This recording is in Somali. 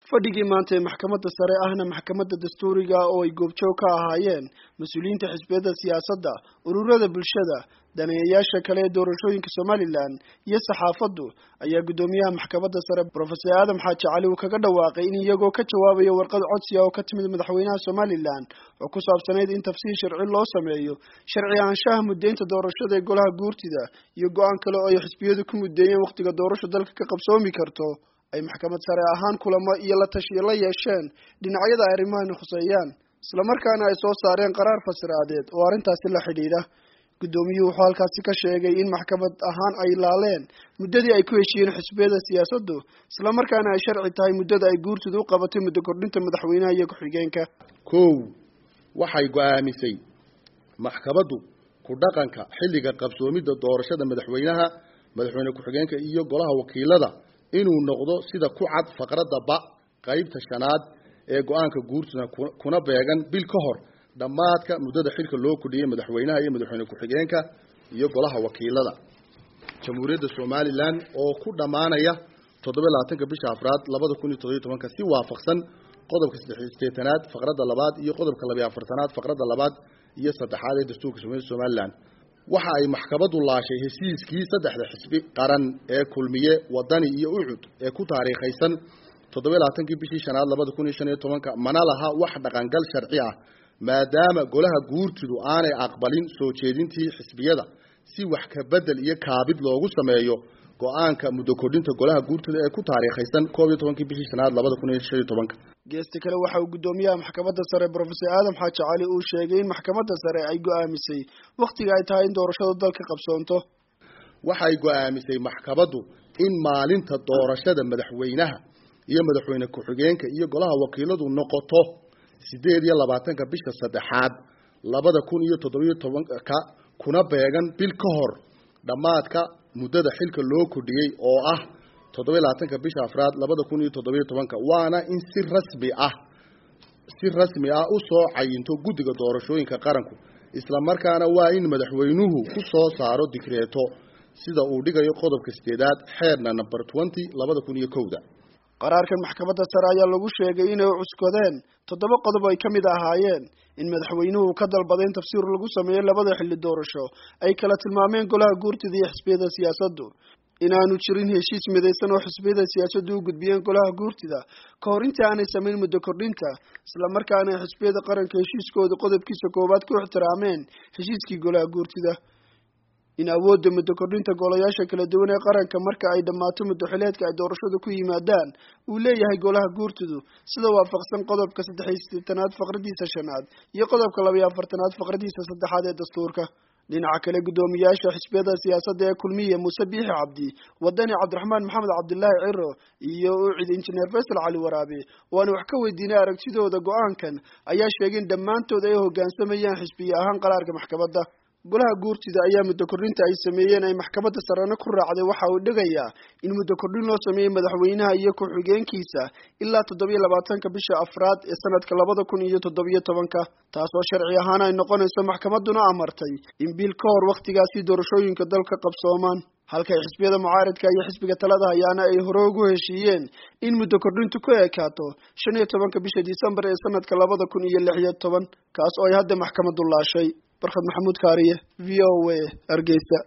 fadhigii maanta ee maxkamadda sare ahna maxkamadda dastuuriga oo ay goobjoog ka ahaayeen mas-uuliyiinta xisbiyada siyaasadda ururada bulshada daneeyayaasha kale ee doorashooyinka somalilan iyo saxaafaddu ayaa guddoomiyaha maxkamadda sare brofesor aadam xaaji cali uu kaga dhawaaqay in iyagoo ka jawaabaya warqad codsiga oo ka timid madaxweynaha somalilan oo ku saabsanayd in tafsiir sharci loo sameeyo sharci ahaanshaha muddeynta doorashada ee golaha guurtida iyo go-aan kale oo ay xisbiyadu ku muddeeyeen wakhtiga doorasho dalka ka qabsoomi karto ay maxkamad sare ahaan kulamo iyo la tashiyo la yeesheen dhinacyada ay arrimahani khuseeyaan islamarkaana ay soo saareen qaraar fasiraadeed oo arrintaasi la xidhiidha guddoomiyuhu wuxuu halkaasi ka sheegay in maxkamad ahaan ay laaleen muddadii ay ku heshiiyeen xisbiyada siyaasaddu islamarkaana ay sharci tahay muddada ay guurtidu u qabatay muddo kordhinta madaxweynaha iyo ku-xigeenka kow waxay go-aamisay maxkamaddu ku dhaqanka xilliga qabsoomidda doorashada madaxweynaha madaxweyne ku-xigeenka iyo golaha wakiilada inuu noqdo sida ku cad faqradda ba qaybta shanaad ee go-aanka guurtida kuna beegan bil ka hor dhammaadka muddada xilka loo kudhiyey madaxweynaha iyo madaxweyne ku-xigeenka iyo golaha wakiilada jamhuuriyadda somalilan oo ku dhammaanaya toddoba labaatanka bisha afraad labada kun iyo toddobiyo tobanka si waafaqsan qodobka saddex sideetanaad faqradda labaad iyo qodobka labiyo afartanaad faqradda labaad iyo saddexaad ee dastuurka somalilan waxa ay maxkamaddu laashay heshiiskii saddexda xisbi qaran ee kulmiye wadani iyo ucud ee ku taariikhaysan toddoba labaatankii bishii shanaad labada kun iyo shan iyo tobanka mana laha wax dhaqangal sharci ah maadaama golaha guurtidu aanay aqbalin soo jeedintii xisbiyada si wax ka bedel iyo kaabid loogu sameeyo go-aanka muddo kordhinta golaha guurtida ee ku taariikhaysan koob iyo tobankii bishii shanaad labada kun iyo shan iyo tobanka geesta kale waxa uu guddoomiyaha maxkamadda sare brofesor aadam xaaji cali uu sheegay in maxkamadda sare ay go-aamisay wakhtiga ay tahay in doorashada dalka qabsoonto waxay go-aamisay maxkamaddu in maalinta doorashada madaxweynaha iyo madaxweyne ku-xigeenka iyo golaha wakiiladu noqoto sideed iyo labaatanka bisha saddexaad labada kun iyo toddobiyo tobanka kuna beegan bil ka hor dhammaadka muddada xilka loo kordhiyey oo ah toddoba labaatanka bisha afraad labada kun iyo toddobiyo tobanka waana in si rasmi ah si rasmi ah usoo cayinto guddiga doorashooyinka qaranku islamarkaana waa in madaxweynuhu ku soo saaro digreeto sida uu dhigayo qodobka sideedaad xeerna number twenty labada kun iyo kowda qaraarkan maxkamadda sare ayaa lagu sheegay inay cuskadeen toddoba qodob ay ka mid ahaayeen in madaxweynuhu ka dalbaday in tafsiir lagu sameeyo labada xilli doorasho ay kala tilmaameen golaha guurtida iyo xisbiyada siyaasaddu inaanu jirin heshiis midaysan oo xisbiyada siyaasaddu u gudbiyeen golaha guurtida ka hor intii aanay samayn muddo kordhinta islamarkaana ay xisbiyada qaranka heshiiskooda qodobkiisa koowaad ku ixtiraameen heshiiskii golaha guurtida in awoodda muddo kordhinta golayaasha kala duwan ee qaranka marka ay dhammaato muddoxileedka ay doorashada ku yimaadaan uu leeyahay golaha guurtidu sida waafaqsan qodobka saddex iyo siddeetanaad faqradiisa shanaad iyo qodobka labayo afartanaad faqradiisa saddexaad ee dastuurka dhinaca kale guddoomiyaasha xisbiyada siyaasadda ee kulmiye muuse biixi cabdi wadani cabdiraxmaan maxamed cabdilaahi ciro iyo ucid injineer faysal cali waraabe oo aan wax ka weydiinay aragtidooda go-aankan ayaa sheegay in dhammaantood ay hoggaansamayaan xisbiye ahaan qaraarka maxkamadda golaha guurtida ayaa muddo kordhinta ay sameeyeen ay maxkamadda sarena ku raacday waxa uu dhigayaa in muddo kordhin loo sameeyey madaxweynaha iyo ku-xigeenkiisa ilaa toddobiyo labaatanka bisha afraad ee sanadka labada kun iyo toddobiyo tobanka taasoo sharci ahaan ay noqonayso maxkamadduna amartay in bil ka hor wakhtigaasi doorashooyinka dalka qabsoomaan halkay xisbiyada mucaaridka iyo xisbiga talada hayaana ay hore ugu heshiiyeen in muddo kordhintu ku ekaato shan iyo tobanka bisha disembar ee sanadka labada kun iyo lix iyo toban kaas oo ay hadda maxkamaddu laashay barkhad maxamuud kaariye v o a hargeysa